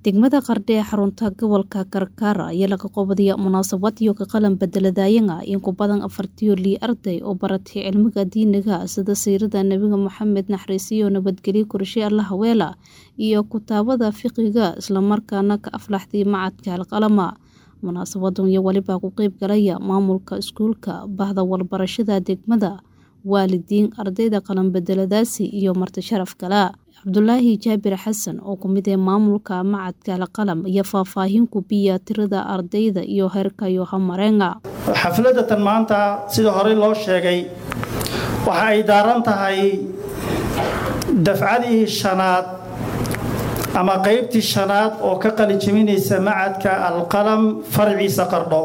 degmada qardhe ee xarunta gobolka karkaara ayaa laga qabadaya munaasabad iyo ka qalan bedeladayanga in ku badan afartiyo lii arday oo baratay cilmiga diiniga sida siirada nebiga moxamed naxariisiyo nabadgelyo korshe alla haweela iyo kutaabada fiqiga islamarkaana ka aflaxday macadka alqalama munaasabadan iyo welibaa ku qeyb galaya maamulka iskuulka bahda walbarashada degmada waalidiin ardayda qalanbedeladaasi iyo marti sharaf kale cabdulaahi jaabir xasan oo kumid ee maamulka macadka alqalam iyo faahfaahin kubiya tirada ardayda iyo heerka yohamareenga xafladatan maanta sida horey loo sheegay waxa ay daaran tahay dafcadii shanaad ama qaybtii shanaad oo ka qalinjabinaysa macadka alqalam farciisa qardho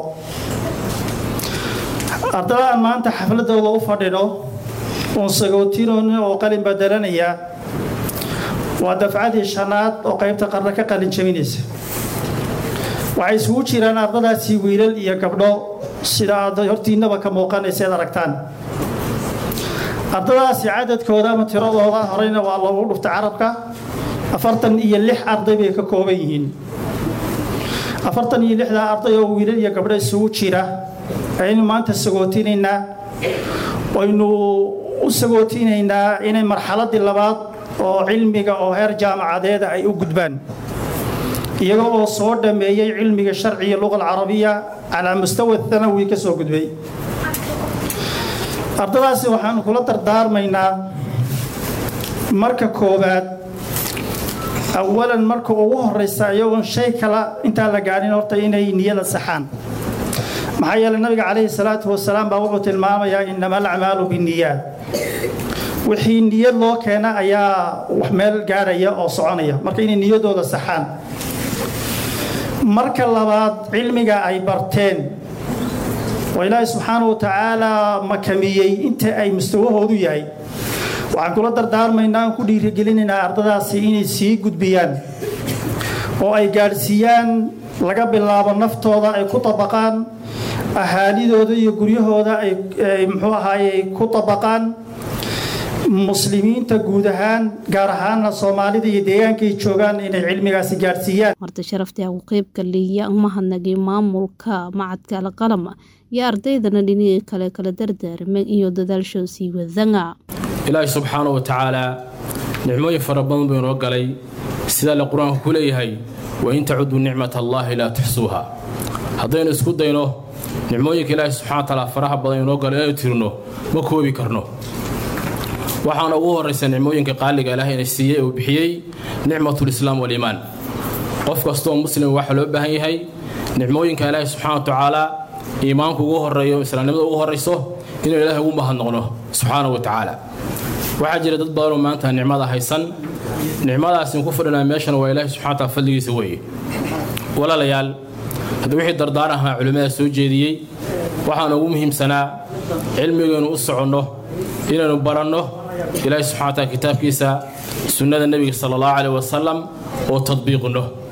ardada aan maanta xafladooda u fadhino uun sagootinoonin oo qalin badelanaya waa dafcadii shanaad oo qaybta qardho ka qalin jabinaysa waxay isugu jiraan ardadaasi wiilal iyo gabdho sida aad hortiinnaba ka muuqanaysa ad aragtaan ardadaasi cadadkooda ama tiradooda horeyna waa loogu dhufta carabka afartan iyo lix arday bay ka kooban yihiin afartan iyo lixdaa arday oo wiilal iyo gabdho isugu jira ayaynu maanta sagootinaynaa waynu u sagootinaynaa inay marxaladii labaad oo cilmiga oo heer jaamacadeeda ay u gudbaan iyaga oo soo dhammeeyey cilmiga sharciga luqa alcarabiya calaa mustawa thanawi ka soo gudbay ardadaasi waxaanu kula dardaarmaynaa marka koowaad awalan marka ugu horeysa iyagoon shay kala intaan la gaadhin horta inay niyada saxaan maxaa yeeley nabiga calayhi salaatu wasalaam baa wuxuu tilmaamayaa inama alacmaalu binniyaad wixii niyad loo keena ayaa wax meel gaarhaya oo soconaya marka inay niyadooda saxaan marka labaad cilmiga ay barteen oo ilaahay subxaanau wa tacaalaa makamiyey inta ay mustawahoodu yahay waxaan kula dardaarmaynaa aan ku dhiirigelinaynaa ardadaasi inay sii gudbiyaan oo ay gaadhsiiyaan laga bilaabo naftooda ay ku dabaqaan ahaalidooda iyo guryahooda ay muxuu ahaaye ku dabaqaan muslimiinta guud ahaan gaar ahaana soomaalida iyo deegaankay joogaan inay cilmigaasi gaadhsiiyaan marti sharafta ku qeybka liiya umahadnagay maamulka macadka alqalam iyo ardaydana dhinihii kale kala dardaarmeen iyo dadaalshoo sii wadanga ilaahi subxaana wa tacaalaa nicmooyin fara badan buu inoo galay sidaa le qur-aanku ku leeyahay wain tacuduu nicmat allaahi laa tuxsuuha haddaynu isku dayno nicmooyinka ilaahi subxana wa taala faraha badan inoo galo inaynu tirino ma koobi karno waxaana ugu horraysa nicmooyinka qaaliga ilaah ina siiyey uu bixiyey nicmatulislaam waliimaan qof kastoo muslim waxaa loo baahan yahay nicmooyinka ilaahi subxana wa tacaalaa iimaanku ugu horreeyo islaamnimada ugu horrayso inuu ilaahay ugu mahadnoqno subxaana wa tacaala waxaa jira dad badanoo maanta nicmada haysan nicmadaasin ku fadhinaa meeshan waa ilaahi subxana wa taala fadligiisa weeye walaalayaal hadda wixii dardaan ahaa culimmada soo jeediyey waxaana ugu muhiimsanaa cilmigaynu u soconno inaynu baranno ilaahi subxana wa taala kitaabkiisa sunnada nebiga sala allahu caleyh wasalam oo tadbiiqinno